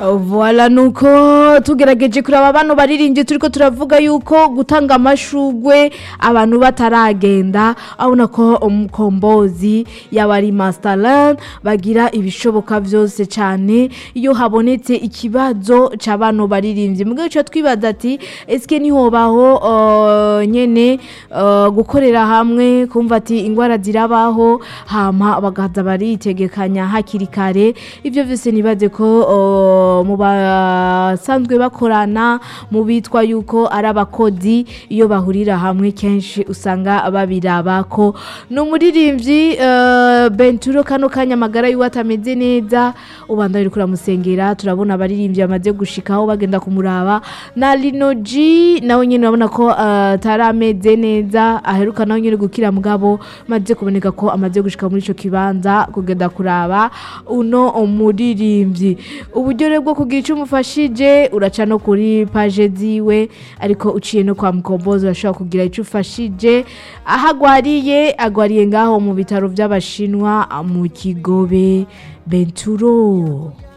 Voilà nuko tugerageje kuraba bano baririmbye turiko turavuga yuko gutanga amashugwe abantu bataragenda abona ko umukombozi yaba ari masterland bagira ibishoboka vyose cane iyo habonetse ikibazo c'abano baririmbye mugabo ico twibaza ati eske nihobaho uh, nyene uh, gukorera hamwe kumva ati ingwara zirabaho hama bagaza baritegekanya hakiri kare ivyo vyose nibaze ko uh, mu basanzwe bakorana mu bitwa yuko ari abakozi iyo bahurira hamwe kenshi usanga babiraba ko ni umuririmbyi uh, benturo kano kanya amagara yiwe atameze neza ubanda uri kuramusengera turabona abaririmbyi bamaze gushikaho bagenda kumuraba na linoji nawe nyine urabona ko uh, atarameze neza aheruka nawe nyine gukira mugabo maze kuboneka ko amaze gushika muri ico kibanza kugenda kuraba uno umuririmbyi uburyo rero bwo kugira icyo umufashije uraca no kuri paje ziwe ariko uciye no kwa mukombozi urashobora kugira icyo ufashije aho agwariye agwariye ngaho mu bitaro by'abashinwa mu kigobe benturo